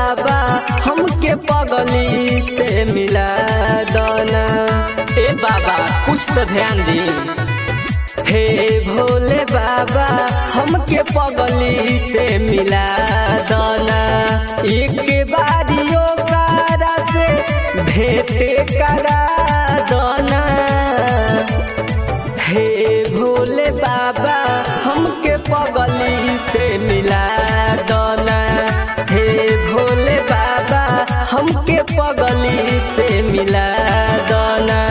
बाबा हमके पगली से मिला दना ए बाबा कुछ तो ध्यान दी हे भोले बाबा हमके पगली से मिला दना एक बारियो कारा से भेंट करा दना हे भोले बाबा हमके पगली से मिला दना हे भोले बाबा हमके पगली से मिला दना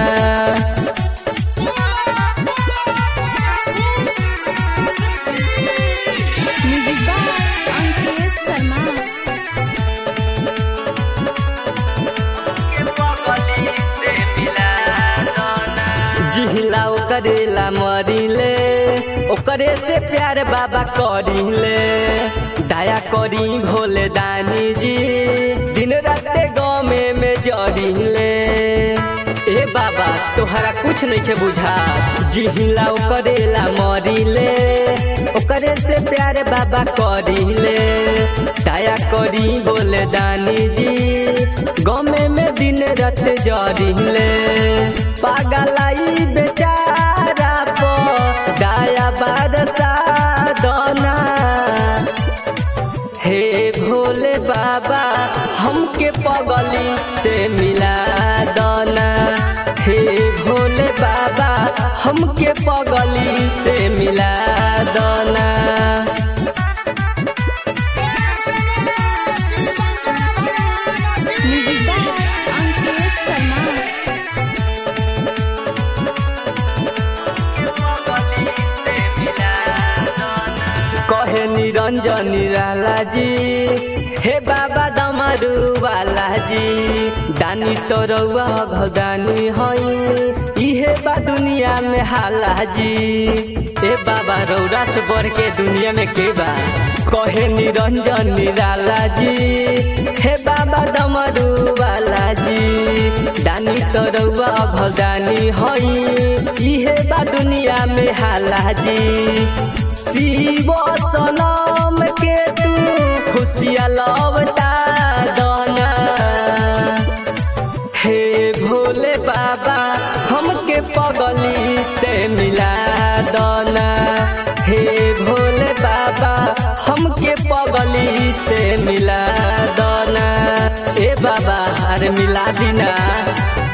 म्यूजिक बाय अंकित शर्मा जिहिला ओकरेला मरिले ओकरे से प्यार बाबा करिले दया करी भोले दानी जी दिन राते गमे में जरिले ए बाबा तोहरा कुछ नहीं के बुझा जिहिला ओकरेला मरिले ओकरे से प्यार बाबा करिले दया करी भोले दानी जी गमे में दिन रात जरिले पागलाई बेचारा पो दया बारसा दना हे भोले बाबा हमके पगली से मिला दना हे भोले बाबा हमके पगली से मिला दना म्यूजिक बाय अंकित शर्मा कहे निरंजन निराला जी हे बाबा दमरू वाला जी दानी तो रउआ भगानी हई इहे बा दुनिया में हाला जी ए बाबा रौरा से बढ़ के दुनिया में के बा कहे निरंजन निराला जी हे बाबा दमरू वाला जी दानी तो रउआ भगानी हई इहे बा दुनिया में हाला जी शिव सनम के तू खुशिया लवता दना हे भोले बाबा हमके पगली से मिला दना हे भोले बाबा हमके पगली से मिला दना ए बाबा अरे मिला दीना